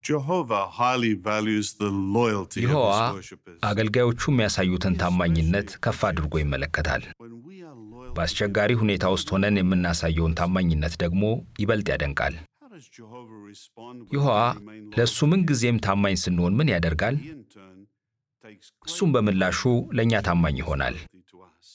Jehovah highly values the loyalty of ይሖዋ his worshippers. አገልጋዮቹ የሚያሳዩትን ታማኝነት ከፍ አድርጎ ይመለከታል። When we are loyal, በአስቸጋሪ ሁኔታ ውስጥ ሆነን የምናሳየውን ታማኝነት ደግሞ ይበልጥ ያደንቃል። how does Jehovah respond when ይሖዋ we remain loyal? ለእሱ ምንጊዜም ታማኝ ስንሆን ምን ያደርጋል? He in turn takes እሱም በምላሹ ለእኛ ታማኝ ይሆናል። loyalty to us.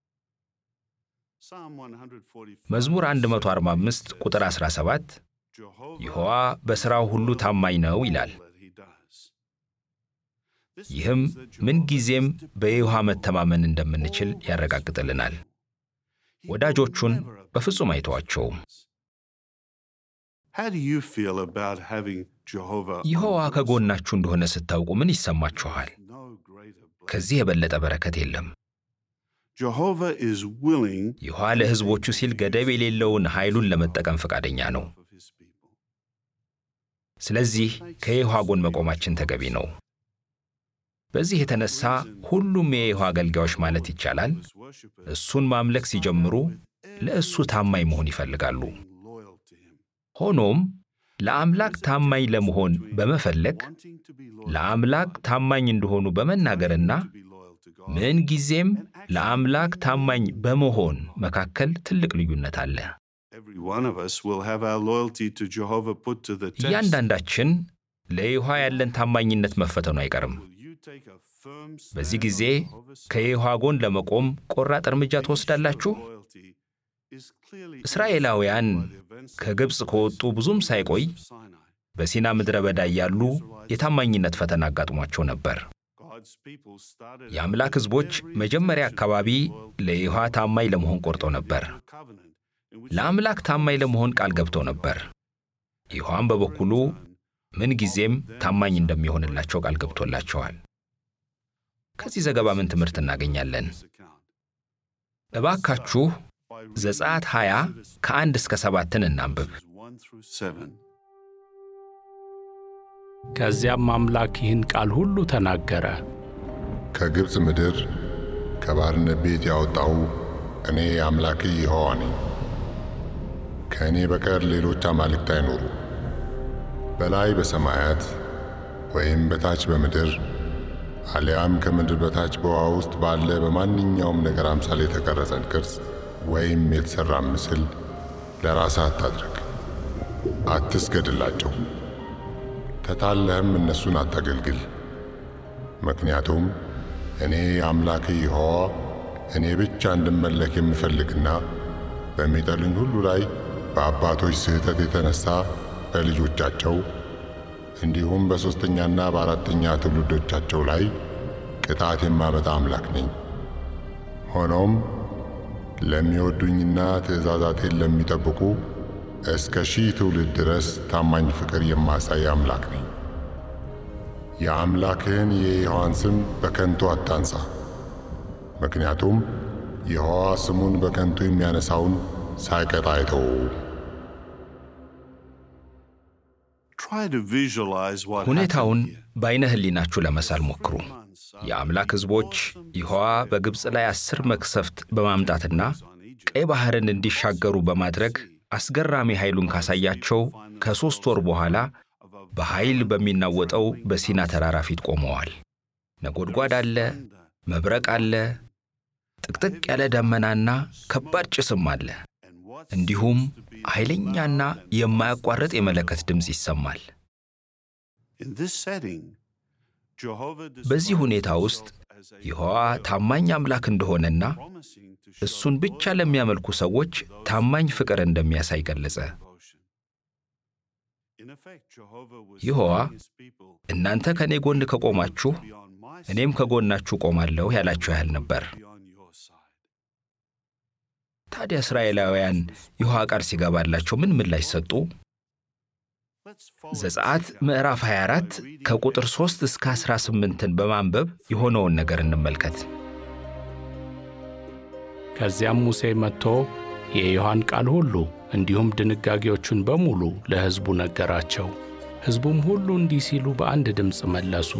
Psalm 145 መዝሙር 145 ቁጥር 17 Jehovah ይሖዋ በሥራው ሁሉ ታማኝ ነው ይላል። all that he does. This ይህም means that Jehovah ምንጊዜም is በይሖዋ መተማመን እንደምንችል ያረጋግጥልናል። He ወዳጆቹን will never በፍጹም አይተዋቸውም። How do you feel about having Jehovah ይሖዋ on your ከጎናችሁ እንደሆነ ስታውቁ ምን ይሰማችኋል? side? No greater blessing. ከዚህ የበለጠ በረከት የለም። Jehovah is willing ይሖዋ ለሕዝቦቹ ሲል ገደብ የሌለውን ኃይሉን ለመጠቀም ፈቃደኛ ነው። of his people. ስለዚህ ከይሖዋ ጎን መቆማችን ተገቢ ነው። በዚህ የተነሳ ሁሉም የይሖዋ አገልጋዮች ማለት ይቻላል His worshippers እሱን ማምለክ ሲጀምሩ ለእሱ ታማኝ መሆን ይፈልጋሉ። being loyal to him. ሆኖም ለአምላክ ታማኝ ለመሆን በመፈለግ Wanting to be loyal ለአምላክ ታማኝ እንደሆኑ በመናገርና to be loyal to God. ምንጊዜም ለአምላክ ታማኝ በመሆን መካከል ትልቅ ልዩነት አለ። Every one of us will have our loyalty to Jehovah put to the test. እያንዳንዳችን ለይሖዋ ያለን ታማኝነት መፈተኑ አይቀርም። Will you take a firm stand በዚህ on ጊዜ Jehovah's side? ከይሖዋ ጎን ለመቆም ቆራጥ እርምጃ ትወስዳላችሁ? Loyalty is clearly እስራኤላውያን illustrated by the events of ከግብፅ ከወጡ ብዙም ሳይቆይ Sinai. በሲና ምድረ በዳ እያሉ የታማኝነት ፈተና አጋጥሟቸው ነበር። God's people started የአምላክ ሕዝቦች መጀመሪያ አካባቢ ለይሖዋ ታማኝ ለመሆን ቆርጠው ነበር። covenant in which ለአምላክ ታማኝ ለመሆን ቃል ገብተው ነበር። ይሖዋም በበኩሉ ምንጊዜም ታማኝ እንደሚሆንላቸው ቃል ገብቶላቸዋል። ከዚህ ዘገባ ምን ትምህርት እናገኛለን? this account. እባካችሁ ዘጸአት 20 ከአንድ እስከ ሰባትን እናንብብ። Verses 1 through 7. ከዚያም አምላክ ይህን ቃል ሁሉ ተናገረ። ከግብፅ ምድር ከባርነት ቤት ያወጣሁ እኔ አምላክ ይሖዋ ነኝ። ከእኔ በቀር ሌሎች አማልክት አይኖሩ። በላይ በሰማያት ወይም በታች በምድር አሊያም ከምድር በታች በውሃ ውስጥ ባለ በማንኛውም ነገር አምሳል የተቀረጸን ቅርጽ ወይም የተሠራ ምስል ለራስህ አታድርግ። አትስገድላቸው። ተታለህም እነሱን አታገልግል። ምክንያቱም እኔ አምላክ ይሖዋ እኔ ብቻ እንድመለክ የምፈልግና በሚጠሉኝ ሁሉ ላይ በአባቶች ስህተት የተነሳ በልጆቻቸው እንዲሁም በሦስተኛና በአራተኛ ትውልዶቻቸው ላይ ቅጣት የማመጣ አምላክ ነኝ። ሆኖም ለሚወዱኝና ትእዛዛቴን ለሚጠብቁ እስከ ሺህ ትውልድ ድረስ ታማኝ ፍቅር የማሳይ አምላክ ነኝ። የአምላክህን የይሖዋን ስም በከንቱ አታንሳ። ምክንያቱም ይሖዋ ስሙን በከንቱ የሚያነሳውን ሳይቀጣ አይተወውም። Try to visualize what ሁኔታውን happened here. በዓይነ ሕሊናችሁ ለመሳል ሞክሩ። Months የአምላክ ሕዝቦች ይሖዋ በግብፅ ላይ አስር መቅሰፍት በማምጣትና ቀይ ባሕርን እንዲሻገሩ በማድረግ አስገራሚ ኃይሉን ካሳያቸው ከሦስት ወር በኋላ በኃይል በሚናወጠው በሲና ተራራ ፊት ቆመዋል። ነጎድጓድ አለ፣ መብረቅ አለ፣ ጥቅጥቅ ያለ ደመናና ከባድ ጭስም አለ። and what እንዲሁም ኃይለኛና የማያቋርጥ የመለከት ድምፅ ይሰማል። in this setting Jehovah በዚህ ሁኔታ ውስጥ ይሖዋ ታማኝ አምላክ እንደሆነና promising to show እሱን ብቻ ለሚያመልኩ ሰዎች ታማኝ ፍቅር እንደሚያሳይ ገለጸ። devotion. In effect, Jehovah was ይሖዋ telling his people, እናንተ ከእኔ ጎን ከቆማችሁ "Be on my side, እኔም ከጎናችሁ ቆማለሁ ያላቸው ያህል ነበር። be on your side." ታዲያ እስራኤላውያን ይሖዋ ቃል ሲገባላቸው ምን ምላሽ ሰጡ? Let's follow ዘጸአት ምዕራፍ 24 ከቁጥር 3 እስከ 18ን በማንበብ የሆነውን ነገር እንመልከት። ከዚያም ሙሴ መጥቶ የይሖዋን ቃል ሁሉ እንዲሁም ድንጋጌዎቹን በሙሉ ለሕዝቡ ነገራቸው። ሕዝቡም ሁሉ እንዲህ ሲሉ በአንድ ድምፅ መለሱ።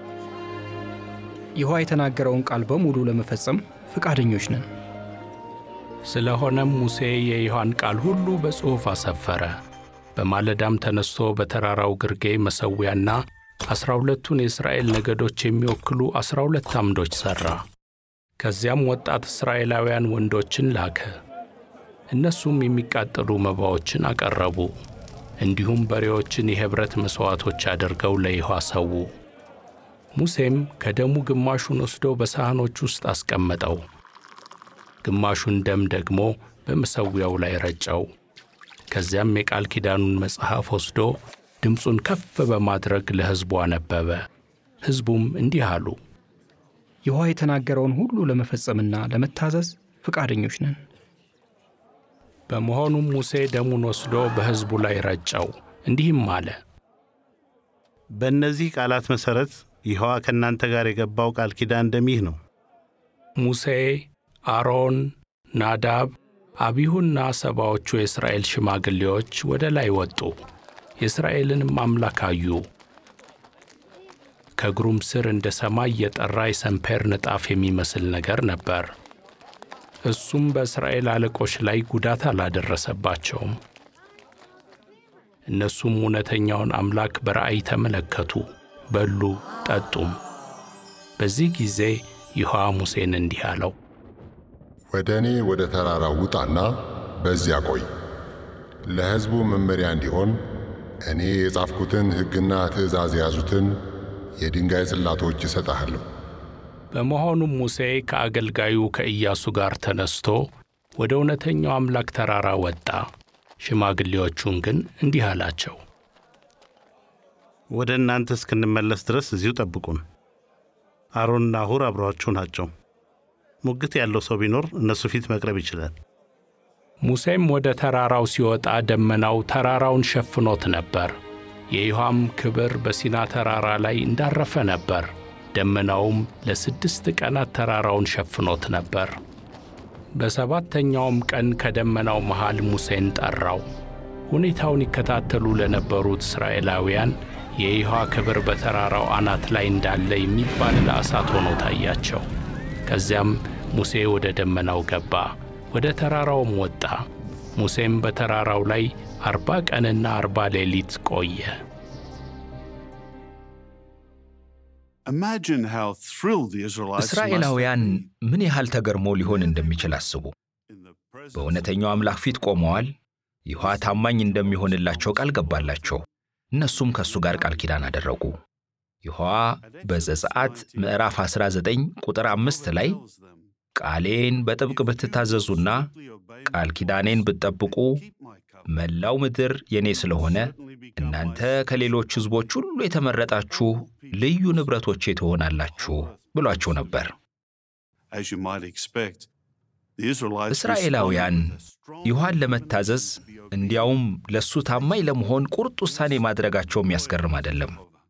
ይሖዋ የተናገረውን ቃል በሙሉ ለመፈጸም ፈቃደኞች ነን። ስለሆነም ሙሴ የይሖዋን ቃል ሁሉ በጽሑፍ አሰፈረ። በማለዳም ተነስቶ በተራራው ግርጌ መሠዊያና ዐሥራ ሁለቱን የእስራኤል ነገዶች የሚወክሉ ዐሥራ ሁለት ዓምዶች ሠራ። ከዚያም ወጣት እስራኤላውያን ወንዶችን ላከ። እነሱም የሚቃጠሉ መባዎችን አቀረቡ። እንዲሁም በሬዎችን የኅብረት መሥዋዕቶች አድርገው ለይሖዋ ሰዉ። ሙሴም ከደሙ ግማሹን ወስዶ በሳህኖች ውስጥ አስቀመጠው፣ ግማሹን ደም ደግሞ በመሠዊያው ላይ ረጨው። ከዚያም የቃል ኪዳኑን መጽሐፍ ወስዶ ድምፁን ከፍ በማድረግ ለሕዝቡ አነበበ። ሕዝቡም እንዲህ አሉ፣ ይሖዋ የተናገረውን ሁሉ ለመፈጸምና ለመታዘዝ ፈቃደኞች ነን። በመሆኑም ሙሴ ደሙን ወስዶ በሕዝቡ ላይ ረጨው፣ እንዲህም አለ። በእነዚህ ቃላት መሠረት ይሖዋ ከእናንተ ጋር የገባው ቃል ኪዳን ደም ይህ ነው። ሙሴ፣ አሮን፣ ናዳብ፣ አቢሁና ሰባዎቹ የእስራኤል ሽማግሌዎች ወደ ላይ ወጡ፣ የእስራኤልንም አምላክ አዩ። ከእግሩም ስር እንደ ሰማይ የጠራ የሰንፔር ንጣፍ የሚመስል ነገር ነበር። እሱም በእስራኤል አለቆች ላይ ጉዳት አላደረሰባቸውም። እነሱም እውነተኛውን አምላክ በራእይ ተመለከቱ፣ በሉ፣ ጠጡም። በዚህ ጊዜ ይሖዋ ሙሴን እንዲህ አለው፣ ወደ እኔ ወደ ተራራው ውጣና በዚያ ቆይ። ለሕዝቡ መመሪያ እንዲሆን እኔ የጻፍኩትን ሕግና ትእዛዝ የያዙትን የድንጋይ ጽላቶች እሰጥሃለሁ። በመሆኑም ሙሴ ከአገልጋዩ ከኢያሱ ጋር ተነስቶ ወደ እውነተኛው አምላክ ተራራ ወጣ። ሽማግሌዎቹን ግን እንዲህ አላቸው፣ ወደ እናንተ እስክንመለስ ድረስ እዚሁ ጠብቁን። አሮንና ሁር አብረዋችሁ ናቸው። ሙግት ያለው ሰው ቢኖር እነሱ ፊት መቅረብ ይችላል። ሙሴም ወደ ተራራው ሲወጣ ደመናው ተራራውን ሸፍኖት ነበር። የይሖዋም ክብር በሲና ተራራ ላይ እንዳረፈ ነበር። ደመናውም ለስድስት ቀናት ተራራውን ሸፍኖት ነበር። በሰባተኛውም ቀን ከደመናው መሃል ሙሴን ጠራው። ሁኔታውን ይከታተሉ ለነበሩት እስራኤላውያን የይሖዋ ክብር በተራራው አናት ላይ እንዳለ የሚባል እሳት ሆኖ ታያቸው። ከዚያም ሙሴ ወደ ደመናው ገባ፣ ወደ ተራራውም ወጣ። ሙሴም በተራራው ላይ አርባ ቀንና አርባ ሌሊት ቆየ። እስራኤላውያን ምን ያህል ተገርሞ ሊሆን እንደሚችል አስቡ። በእውነተኛው አምላክ ፊት ቆመዋል። ይሖዋ ታማኝ እንደሚሆንላቸው ቃል ገባላቸው። እነሱም ከእሱ ጋር ቃል ኪዳን አደረጉ። ይሖዋ በዘጸአት ምዕራፍ 19 ቁጥር አምስት ላይ ቃሌን በጥብቅ ብትታዘዙና ቃል ኪዳኔን ብትጠብቁ መላው ምድር የኔ ስለሆነ እናንተ ከሌሎች ሕዝቦች ሁሉ የተመረጣችሁ ልዩ ንብረቶቼ ትሆናላችሁ ብሏቸው ነበር። እስራኤላውያን ይሖዋን ለመታዘዝ እንዲያውም ለእሱ ታማኝ ለመሆን ቁርጥ ውሳኔ ማድረጋቸው የሚያስገርም አይደለም።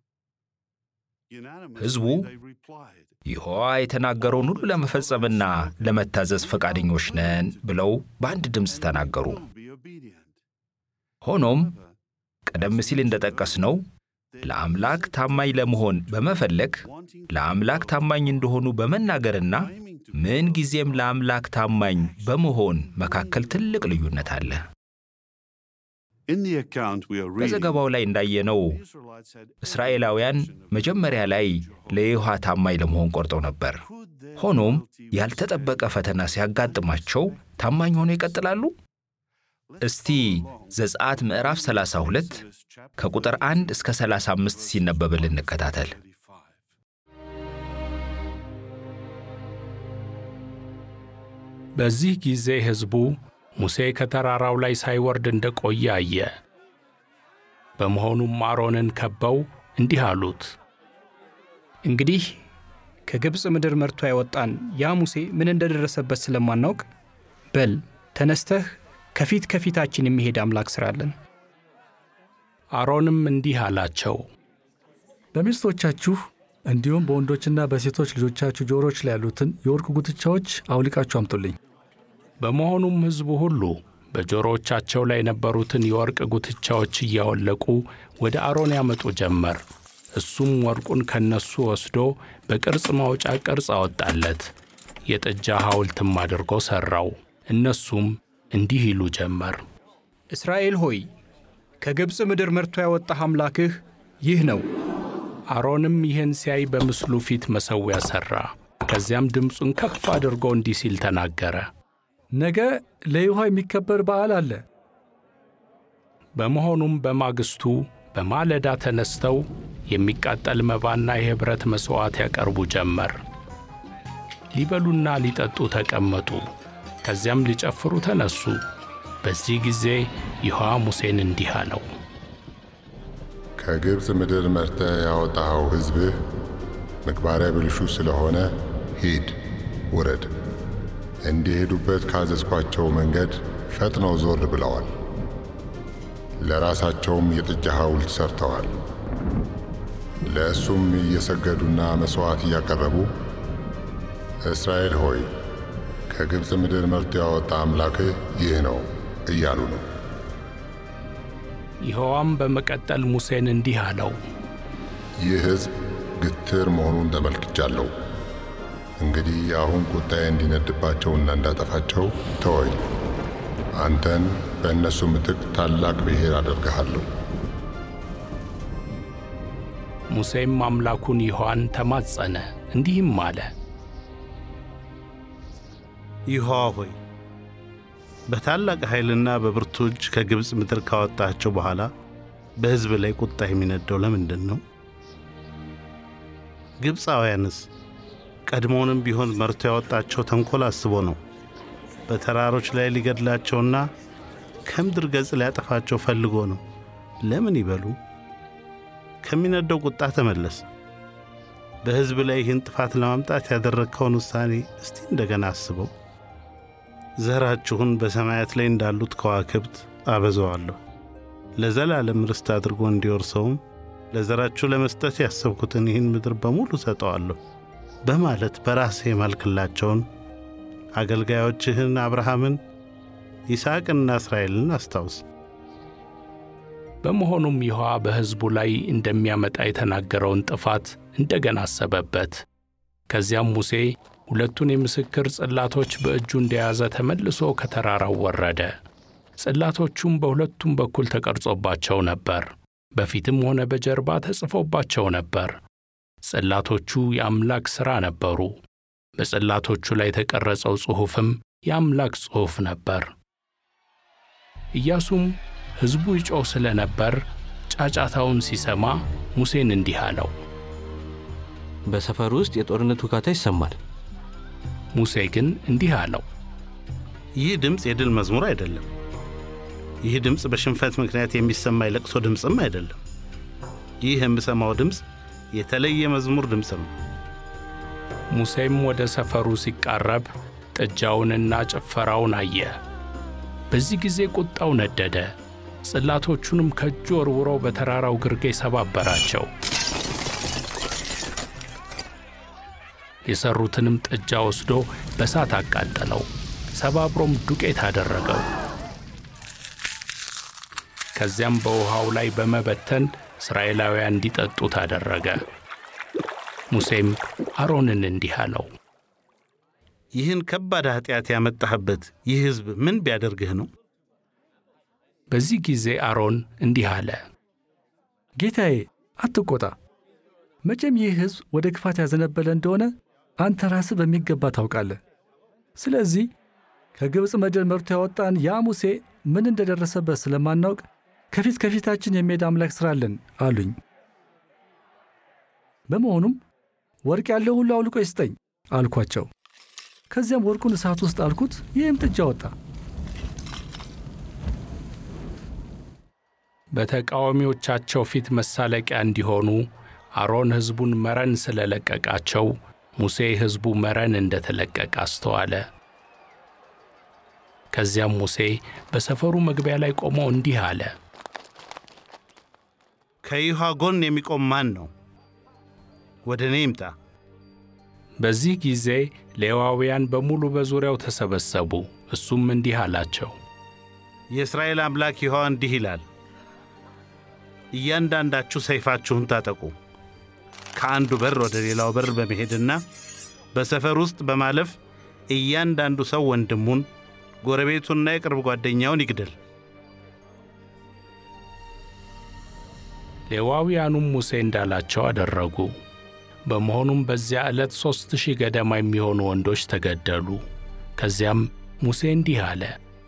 ሕዝቡ ይሖዋ የተናገረውን ሁሉ ለመፈጸምና ለመታዘዝ ፈቃደኞች ነን ብለው በአንድ ድምፅ ተናገሩ። ሆኖም ቀደም ሲል እንደጠቀስነው ለአምላክ ታማኝ ለመሆን በመፈለግ ለአምላክ ታማኝ እንደሆኑ በመናገርና ምን ጊዜም ለአምላክ ታማኝ በመሆን መካከል ትልቅ ልዩነት አለ። በዘገባው ላይ እንዳየነው እስራኤላውያን መጀመሪያ ላይ ለይሖዋ ታማኝ ለመሆን ቆርጠው ነበር። ሆኖም ያልተጠበቀ ፈተና ሲያጋጥማቸው ታማኝ ሆነው ይቀጥላሉ። እስቲ ዘጸአት ምዕራፍ 32 ከቁጥር 1 እስከ 35 ሲነበብል እንከታተል። በዚህ ጊዜ ሕዝቡ ሙሴ ከተራራው ላይ ሳይወርድ እንደ ቆየ አየ። በመሆኑም አሮንን ከበው እንዲህ አሉት፣ እንግዲህ ከግብፅ ምድር መርቶ ያወጣን ያ ሙሴ ምን እንደደረሰበት ስለማናውቅ በል ተነስተህ ከፊት ከፊታችን የሚሄድ አምላክ ሥራለን። አሮንም እንዲህ አላቸው፣ በሚስቶቻችሁ እንዲሁም በወንዶችና በሴቶች ልጆቻችሁ ጆሮች ላይ ያሉትን የወርቅ ጉትቻዎች አውልቃችሁ አምጡልኝ። በመሆኑም ሕዝቡ ሁሉ በጆሮዎቻቸው ላይ የነበሩትን የወርቅ ጉትቻዎች እያወለቁ ወደ አሮን ያመጡ ጀመር። እሱም ወርቁን ከነሱ ወስዶ በቅርጽ ማውጫ ቅርጽ አወጣለት፣ የጥጃ ሐውልትም አድርጎ ሠራው። እነሱም እንዲህ ይሉ ጀመር፣ እስራኤል ሆይ ከግብፅ ምድር መርቶ ያወጣህ አምላክህ ይህ ነው። አሮንም ይህን ሲያይ በምስሉ ፊት መሠዊያ ሠራ። ከዚያም ድምፁን ከፍ አድርጎ እንዲህ ሲል ተናገረ። ነገ ለይሖዋ የሚከበር በዓል አለ። በመሆኑም በማግስቱ በማለዳ ተነስተው የሚቃጠል መባና የኅብረት መሥዋዕት ያቀርቡ ጀመር። ሊበሉና ሊጠጡ ተቀመጡ። ከዚያም ሊጨፍሩ ተነሱ። በዚህ ጊዜ ይሖዋ ሙሴን እንዲህ አለው። ከግብፅ ምድር መርተህ ያወጣኸው ሕዝብህ ምግባረ ብልሹ ስለሆነ ሂድ ውረድ። እንዲሄዱበት ካዘዝኳቸው መንገድ ፈጥነው ዞር ብለዋል። ለራሳቸውም የጥጃ ሐውልት ሠርተዋል። ለእሱም እየሰገዱና መሥዋዕት እያቀረቡ እስራኤል ሆይ ከግብፅ ምድር መርቶ ያወጣ አምላክህ ይህ ነው እያሉ ነው። ይሖዋም በመቀጠል ሙሴን እንዲህ አለው። ይህ ሕዝብ ግትር መሆኑን ተመልክቻለሁ። እንግዲህ አሁን ቁጣዬ እንዲነድባቸውና እንዳጠፋቸው ተወኝ። አንተን በእነሱ ምትክ ታላቅ ብሔር አደርግሃለሁ። ሙሴም አምላኩን ይሖዋን ተማጸነ፣ እንዲህም አለ። ይሖዋ ሆይ በታላቅ ኃይልና በብርቱ እጅ ከግብፅ ምድር ካወጣቸው በኋላ በሕዝብ ላይ ቁጣ የሚነደው ለምንድን ነው? ግብፃውያንስ ቀድሞውንም ቢሆን መርቶ ያወጣቸው ተንኮል አስቦ ነው። በተራሮች ላይ ሊገድላቸውና ከምድር ገጽ ሊያጠፋቸው ፈልጎ ነው። ለምን ይበሉ? ከሚነደው ቁጣ ተመለስ። በሕዝብ ላይ ይህን ጥፋት ለማምጣት ያደረግከውን ውሳኔ እስቲ እንደገና አስበው። ዘራችሁን በሰማያት ላይ እንዳሉት ከዋክብት አበዛዋለሁ፣ ለዘላለም ርስት አድርጎ እንዲወርሰውም ለዘራችሁ ለመስጠት ያሰብኩትን ይህን ምድር በሙሉ ሰጠዋለሁ በማለት በራስህ የማልክላቸውን አገልጋዮችህን አብርሃምን፣ ይስሐቅንና እስራኤልን አስታውስ። በመሆኑም ይሖዋ በሕዝቡ ላይ እንደሚያመጣ የተናገረውን ጥፋት እንደገና አሰበበት። ከዚያም ሙሴ ሁለቱን የምስክር ጽላቶች በእጁ እንደያዘ ተመልሶ ከተራራው ወረደ። ጽላቶቹም በሁለቱም በኩል ተቀርጾባቸው ነበር፣ በፊትም ሆነ በጀርባ ተጽፎባቸው ነበር። ጽላቶቹ የአምላክ ሥራ ነበሩ። በጽላቶቹ ላይ የተቀረጸው ጽሑፍም የአምላክ ጽሑፍ ነበር። ኢያሱም ሕዝቡ ይጮኽ ስለ ነበር ጫጫታውን ሲሰማ ሙሴን እንዲህ አለው። በሰፈር ውስጥ የጦርነት ውካታ ይሰማል። ሙሴ ግን እንዲህ አለው፣ ይህ ድምፅ የድል መዝሙር አይደለም። ይህ ድምፅ በሽንፈት ምክንያት የሚሰማ የለቅሶ ድምፅም አይደለም። ይህ የምሰማው ድምፅ የተለየ መዝሙር ድምፅ ነው። ሙሴም ወደ ሰፈሩ ሲቃረብ ጥጃውንና ጭፈራውን አየ። በዚህ ጊዜ ቁጣው ነደደ። ጽላቶቹንም ከእጁ ወርውሮ በተራራው ግርጌ ሰባበራቸው። የሠሩትንም ጥጃ ወስዶ በሳት አቃጠለው፣ ሰባብሮም ዱቄት አደረገው። ከዚያም በውሃው ላይ በመበተን እስራኤላውያን እንዲጠጡት አደረገ። ሙሴም አሮንን እንዲህ አለው፣ ይህን ከባድ ኃጢአት ያመጣህበት ይህ ሕዝብ ምን ቢያደርግህ ነው? በዚህ ጊዜ አሮን እንዲህ አለ፣ ጌታዬ አትቆጣ። መቼም ይህ ሕዝብ ወደ ክፋት ያዘነበለ እንደሆነ አንተ ራስህ በሚገባ ታውቃለህ። ስለዚህ ከግብፅ ምድር መርቶ ያወጣን ያ ሙሴ ምን እንደደረሰበት ስለማናውቅ ከፊት ከፊታችን የሚሄድ አምላክ ሥራለን አሉኝ። በመሆኑም ወርቅ ያለው ሁሉ አውልቆ ይስጠኝ አልኳቸው። ከዚያም ወርቁን እሳት ውስጥ አልኩት፣ ይህም ጥጃ ወጣ። በተቃዋሚዎቻቸው ፊት መሳለቂያ እንዲሆኑ አሮን ሕዝቡን መረን ስለለቀቃቸው ሙሴ ሕዝቡ መረን እንደተለቀቀ አስተዋለ። ከዚያም ሙሴ በሰፈሩ መግቢያ ላይ ቆሞ እንዲህ አለ፣ ከይሖዋ ጎን የሚቆም ማን ነው? ወደ እኔ ይምጣ። በዚህ ጊዜ ሌዋውያን በሙሉ በዙሪያው ተሰበሰቡ። እሱም እንዲህ አላቸው፣ የእስራኤል አምላክ ይሖዋ እንዲህ ይላል፣ እያንዳንዳችሁ ሰይፋችሁን ታጠቁ። ከአንዱ በር ወደ ሌላው በር በመሄድና በሰፈር ውስጥ በማለፍ እያንዳንዱ ሰው ወንድሙን፣ ጎረቤቱንና የቅርብ ጓደኛውን ይግደል። ሌዋውያኑም ሙሴ እንዳላቸው አደረጉ። በመሆኑም በዚያ ዕለት ሦስት ሺህ ገደማ የሚሆኑ ወንዶች ተገደሉ። ከዚያም ሙሴ እንዲህ አለ።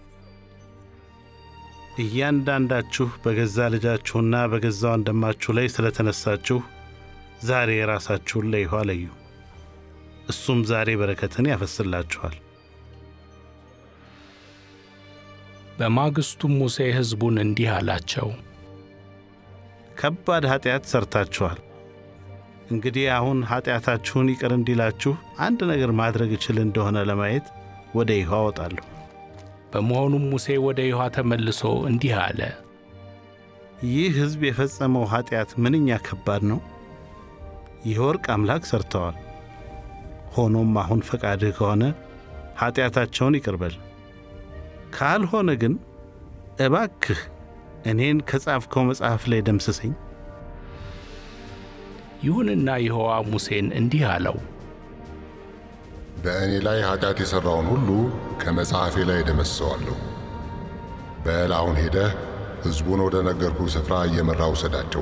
እያንዳንዳችሁ በገዛ ልጃችሁና በገዛ ወንድማችሁ ላይ ስለተነሳችሁ ዛሬ የራሳችሁን ለይሖዋ ለዩ። እሱም ዛሬ በረከትን ያፈስላችኋል። በማግስቱም ሙሴ ሕዝቡን እንዲህ አላቸው። ከባድ ኃጢአት ሰርታችኋል። እንግዲህ አሁን ኃጢአታችሁን ይቅር እንዲላችሁ አንድ ነገር ማድረግ እችል እንደሆነ ለማየት ወደ ይሖዋ እወጣለሁ። በመሆኑም ሙሴ ወደ ይሖዋ ተመልሶ እንዲህ አለ። ይህ ሕዝብ የፈጸመው ኃጢአት ምንኛ ከባድ ነው! የወርቅ አምላክ ሠርተዋል። ሆኖም አሁን ፈቃድህ ከሆነ ኃጢአታቸውን ይቅር በል፣ ካልሆነ ግን እባክህ እኔን ከጻፍከው መጽሐፍ ላይ ደምስሰኝ። ይሁንና ይሖዋ ሙሴን እንዲህ አለው። በእኔ ላይ ኃጢአት የሠራውን ሁሉ ከመጽሐፌ ላይ እደመስሰዋለሁ። በል አሁን ሄደህ ሕዝቡን ወደ ነገርኩ ስፍራ እየመራ ውሰዳቸው።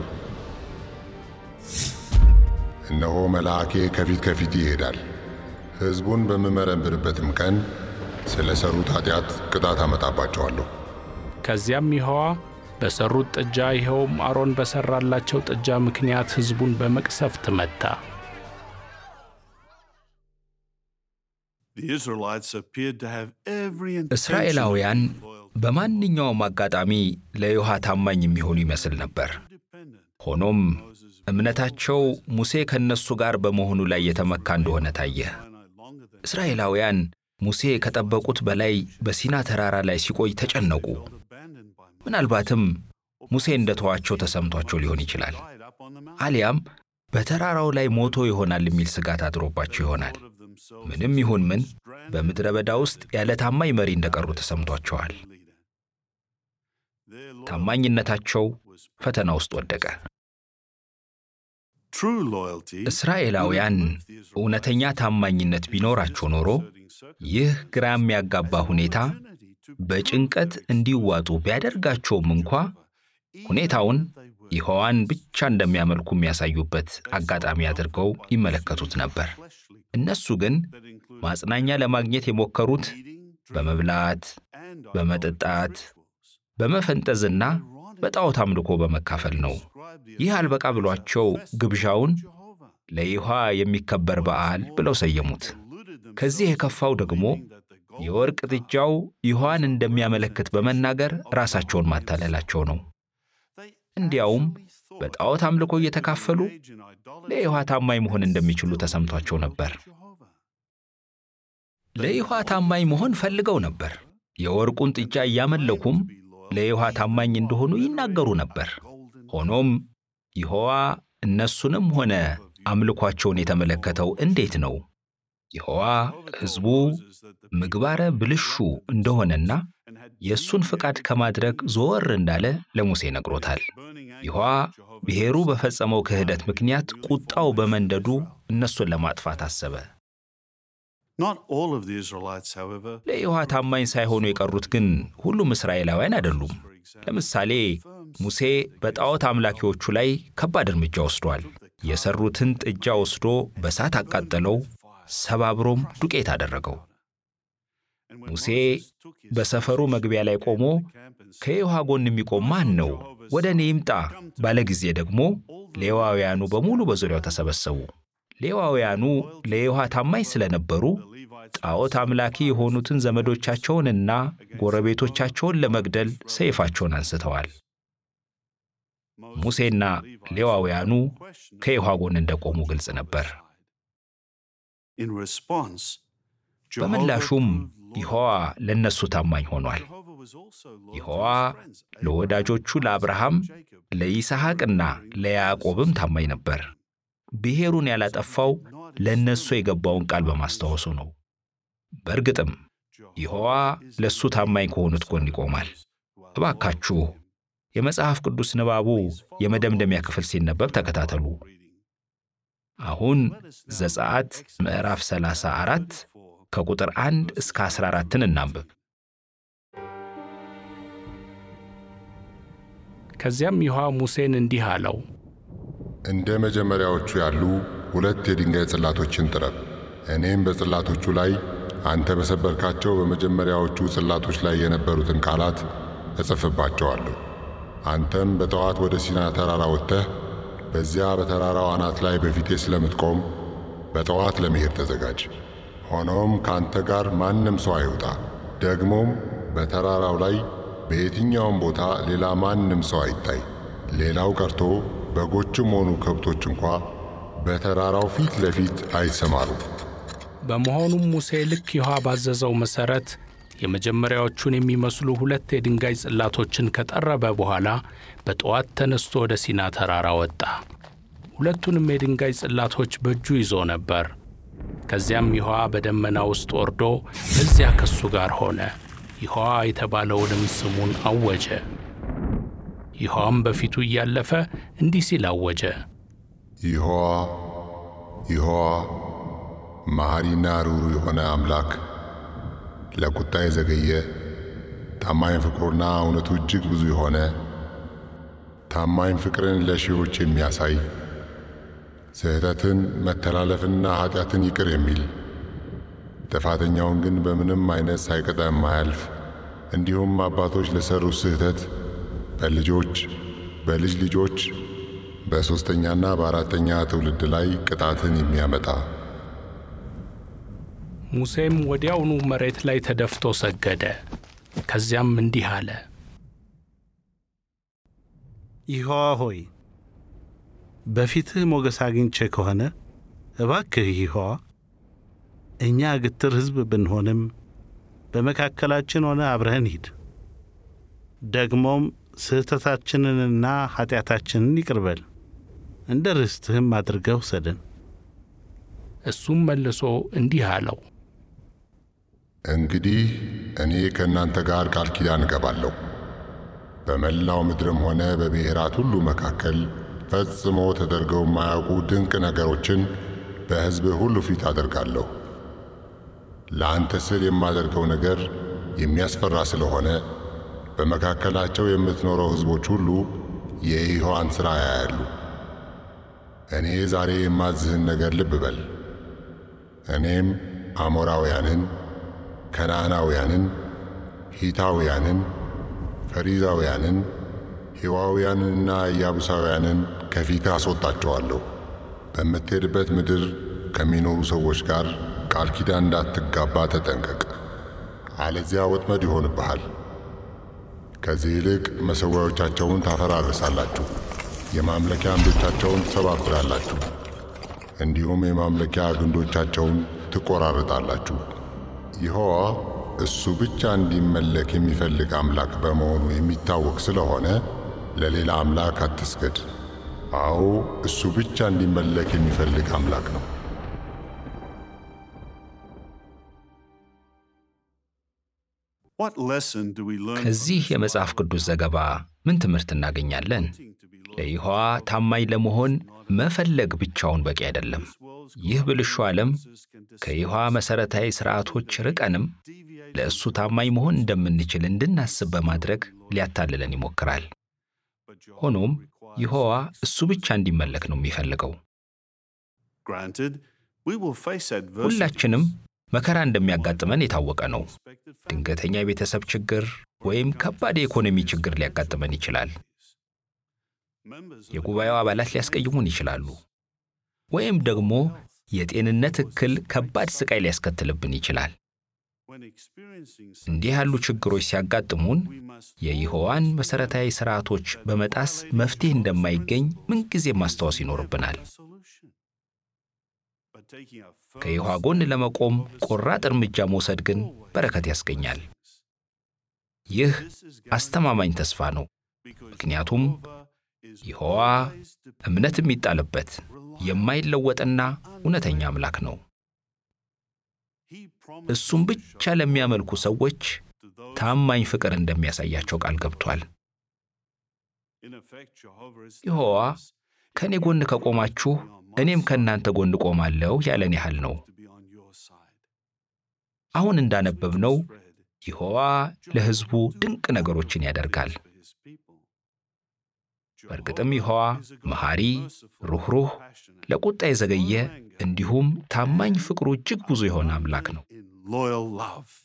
እነሆ መልአኬ ከፊት ከፊት ይሄዳል። ሕዝቡን በምመረምርበትም ቀን ስለ ሠሩት ኃጢአት ቅጣት አመጣባቸዋለሁ። ከዚያም ይሖዋ በሠሩት ጥጃ ይኸውም አሮን በሠራላቸው ጥጃ ምክንያት ሕዝቡን በመቅሰፍት መታ። እስራኤላውያን በማንኛውም አጋጣሚ ለይሖዋ ታማኝ የሚሆኑ ይመስል ነበር። ሆኖም እምነታቸው ሙሴ ከእነሱ ጋር በመሆኑ ላይ የተመካ እንደሆነ ታየ። እስራኤላውያን ሙሴ ከጠበቁት በላይ በሲና ተራራ ላይ ሲቆይ ተጨነቁ። ምናልባትም ሙሴ እንደተዋቸው ተሰምቷቸው ሊሆን ይችላል። አሊያም በተራራው ላይ ሞቶ ይሆናል የሚል ስጋት አድሮባቸው ይሆናል። ምንም ይሁን ምን በምድረ በዳ ውስጥ ያለ ታማኝ መሪ እንደቀሩ ተሰምቷቸዋል። ታማኝነታቸው ፈተና ውስጥ ወደቀ። እስራኤላውያን እውነተኛ ታማኝነት ቢኖራቸው ኖሮ ይህ ግራ የሚያጋባ ሁኔታ በጭንቀት እንዲዋጡ ቢያደርጋቸውም እንኳ ሁኔታውን ይሖዋን ብቻ እንደሚያመልኩ የሚያሳዩበት አጋጣሚ አድርገው ይመለከቱት ነበር። እነሱ ግን ማጽናኛ ለማግኘት የሞከሩት በመብላት፣ በመጠጣት፣ በመፈንጠዝና በጣዖት አምልኮ በመካፈል ነው። ይህ አልበቃ ብሏቸው ግብዣውን ለይሖዋ የሚከበር በዓል ብለው ሰየሙት። ከዚህ የከፋው ደግሞ የወርቅ ጥጃው ይሖዋን እንደሚያመለክት በመናገር ራሳቸውን ማታለላቸው ነው። እንዲያውም በጣዖት አምልኮ እየተካፈሉ ለይሖዋ ታማኝ መሆን እንደሚችሉ ተሰምቷቸው ነበር። ለይሖዋ ታማኝ መሆን ፈልገው ነበር። የወርቁን ጥጃ እያመለኩም ለይሖዋ ታማኝ እንደሆኑ ይናገሩ ነበር። ሆኖም ይሖዋ እነሱንም ሆነ አምልኳቸውን የተመለከተው እንዴት ነው? ይሖዋ ሕዝቡ ምግባረ ብልሹ እንደሆነና የእሱን ፍቃድ ከማድረግ ዞር እንዳለ ለሙሴ ነግሮታል። ይሖዋ ብሔሩ በፈጸመው ክህደት ምክንያት ቁጣው በመንደዱ እነሱን ለማጥፋት አሰበ። ለይሖዋ ታማኝ ሳይሆኑ የቀሩት ግን ሁሉም እስራኤላውያን አይደሉም። ለምሳሌ ሙሴ በጣዖት አምላኪዎቹ ላይ ከባድ እርምጃ ወስዷል። የሠሩትን ጥጃ ወስዶ በእሳት አቃጠለው፣ ሰባብሮም ዱቄት አደረገው። ሙሴ በሰፈሩ መግቢያ ላይ ቆሞ ከይሖዋ ጎን የሚቆም ማን ነው? ወደ እኔ ይምጣ ባለ ጊዜ ደግሞ ሌዋውያኑ በሙሉ በዙሪያው ተሰበሰቡ። ሌዋውያኑ ለይሖዋ ታማኝ ስለነበሩ ጣዖት አምላኪ የሆኑትን ዘመዶቻቸውንና ጎረቤቶቻቸውን ለመግደል ሰይፋቸውን አንስተዋል። ሙሴና ሌዋውያኑ ከይሖዋ ጎን እንደቆሙ ግልጽ ነበር። በምላሹም ይሖዋ ለእነሱ ታማኝ ሆኗል። ይሖዋ ለወዳጆቹ ለአብርሃም፣ ለይስሐቅና ለያዕቆብም ታማኝ ነበር። ብሔሩን ያላጠፋው ለእነሱ የገባውን ቃል በማስታወሱ ነው። በእርግጥም ይሖዋ ለእሱ ታማኝ ከሆኑት ጎን ይቆማል። እባካችሁ የመጽሐፍ ቅዱስ ንባቡ የመደምደሚያ ክፍል ሲነበብ ተከታተሉ። አሁን ዘጸአት ምዕራፍ 34 ከቁጥር 1 እስከ 14ን እናንብብ። ከዚያም ይሖዋ ሙሴን እንዲህ አለው፣ እንደ መጀመሪያዎቹ ያሉ ሁለት የድንጋይ ጽላቶችን ጥረብ። እኔም በጽላቶቹ ላይ አንተ በሰበርካቸው በመጀመሪያዎቹ ጽላቶች ላይ የነበሩትን ቃላት እጽፍባቸዋለሁ። አንተም በጠዋት ወደ ሲና ተራራ ወጥተህ በዚያ በተራራው አናት ላይ በፊቴ ስለምትቆም በጠዋት ለመሄድ ተዘጋጅ። ሆኖም ከአንተ ጋር ማንም ሰው አይውጣ። ደግሞም በተራራው ላይ በየትኛውም ቦታ ሌላ ማንም ሰው አይታይ። ሌላው ቀርቶ በጎችም ሆኑ ከብቶች እንኳ በተራራው ፊት ለፊት አይሰማሩ። በመሆኑም ሙሴ ልክ ይሖዋ ባዘዘው መሠረት የመጀመሪያዎቹን የሚመስሉ ሁለት የድንጋይ ጽላቶችን ከጠረበ በኋላ በጠዋት ተነስቶ ወደ ሲና ተራራ ወጣ። ሁለቱንም የድንጋይ ጽላቶች በእጁ ይዞ ነበር። ከዚያም ይሖዋ በደመና ውስጥ ወርዶ በዚያ ከሱ ጋር ሆነ። ይሖዋ የተባለውንም ስሙን አወጀ። ይሖዋም በፊቱ እያለፈ እንዲህ ሲል አወጀ። ይሖዋ ይሖዋ መሐሪና ሩሩ የሆነ አምላክ ለቁጣ የዘገየ ታማኝ ፍቅሩና እውነቱ እጅግ ብዙ የሆነ ታማኝ ፍቅርን ለሺዎች የሚያሳይ ስህተትን መተላለፍንና ኀጢአትን ይቅር የሚል ጥፋተኛውን ግን በምንም አይነት ሳይቀጣ የማያልፍ እንዲሁም አባቶች ለሠሩት ስህተት በልጆች በልጅ ልጆች በሦስተኛና በአራተኛ ትውልድ ላይ ቅጣትን የሚያመጣ ሙሴም ወዲያውኑ መሬት ላይ ተደፍቶ ሰገደ። ከዚያም እንዲህ አለ። ይሖዋ ሆይ በፊትህ ሞገስ አግኝቼ ከሆነ እባክህ ይሖዋ እኛ ግትር ሕዝብ ብንሆንም በመካከላችን ሆነ አብረህን ሂድ። ደግሞም ስህተታችንንና ኀጢአታችንን ይቅር በል፣ እንደ ርስትህም አድርገህ ውሰደን። እሱም መልሶ እንዲህ አለው፣ እንግዲህ እኔ ከእናንተ ጋር ቃል ኪዳን እገባለሁ። በመላው ምድርም ሆነ በብሔራት ሁሉ መካከል ፈጽሞ ተደርገው የማያውቁ ድንቅ ነገሮችን በሕዝብህ ሁሉ ፊት አደርጋለሁ። ለአንተ ስል የማደርገው ነገር የሚያስፈራ ስለሆነ በመካከላቸው የምትኖረው ሕዝቦች ሁሉ የይሖዋን ሥራ ያያሉ። እኔ ዛሬ የማዝህን ነገር ልብ በል። እኔም አሞራውያንን፣ ከነዓናውያንን፣ ሂታውያንን፣ ፈሪዛውያንን፣ ሂዋውያንንና ኢያቡሳውያንን ከፊትህ አስወጣቸዋለሁ። በምትሄድበት ምድር ከሚኖሩ ሰዎች ጋር ቃል ኪዳን እንዳትጋባ ተጠንቀቅ፣ አለዚያ ወጥመድ ይሆንብሃል። ከዚህ ይልቅ መሠዊያዎቻቸውን ታፈራርሳላችሁ፣ የማምለኪያ አምዶቻቸውን ትሰባብራላችሁ፣ እንዲሁም የማምለኪያ ግንዶቻቸውን ትቆራርጣላችሁ። ይሖዋ እሱ ብቻ እንዲመለክ የሚፈልግ አምላክ በመሆኑ የሚታወቅ ስለሆነ ለሌላ አምላክ አትስገድ። አዎ እሱ ብቻ እንዲመለክ የሚፈልግ አምላክ ነው። ከዚህ የመጽሐፍ ቅዱስ ዘገባ ምን ትምህርት እናገኛለን? ለይሖዋ ታማኝ ለመሆን መፈለግ ብቻውን በቂ አይደለም። ይህ ብልሹ ዓለም ከይሖዋ መሠረታዊ ሥርዓቶች ርቀንም ለእሱ ታማኝ መሆን እንደምንችል እንድናስብ በማድረግ ሊያታልለን ይሞክራል። ሆኖም ይሖዋ እሱ ብቻ እንዲመለክ ነው የሚፈልገው። ሁላችንም መከራ እንደሚያጋጥመን የታወቀ ነው። ድንገተኛ የቤተሰብ ችግር ወይም ከባድ የኢኮኖሚ ችግር ሊያጋጥመን ይችላል። የጉባኤው አባላት ሊያስቀይሙን ይችላሉ። ወይም ደግሞ የጤንነት እክል ከባድ ስቃይ ሊያስከትልብን ይችላል። እንዲህ ያሉ ችግሮች ሲያጋጥሙን የይሖዋን መሠረታዊ ሥርዓቶች በመጣስ መፍትሄ እንደማይገኝ ምንጊዜም ማስታወስ ይኖርብናል። ከይሖዋ ጎን ለመቆም ቆራጥ እርምጃ መውሰድ ግን በረከት ያስገኛል። ይህ አስተማማኝ ተስፋ ነው። ምክንያቱም ይሖዋ እምነት የሚጣልበት የማይለወጥና እውነተኛ አምላክ ነው። እሱም ብቻ ለሚያመልኩ ሰዎች ታማኝ ፍቅር እንደሚያሳያቸው ቃል ገብቷል። ይሖዋ ከእኔ ጎን ከቆማችሁ እኔም ከእናንተ ጎን ቆማለሁ ያለን ያህል ነው። አሁን እንዳነበብነው ይሖዋ ለሕዝቡ ድንቅ ነገሮችን ያደርጋል። በእርግጥም ይሖዋ መሐሪ፣ ሩኅሩህ፣ ለቁጣ የዘገየ እንዲሁም ታማኝ ፍቅሩ እጅግ ብዙ የሆነ አምላክ ነው። in loyal love.